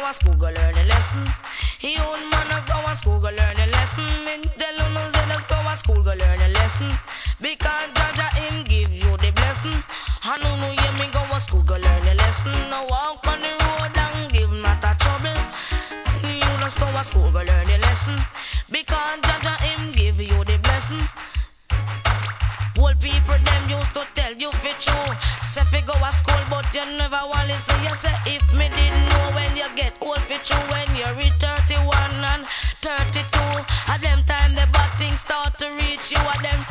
a school go learn a lesson. Young man, let's go a school go learn a lesson. Me tell you, no, say let's go a school go learn a lesson. Because Jaja him give you the blessing. I know no, yeah.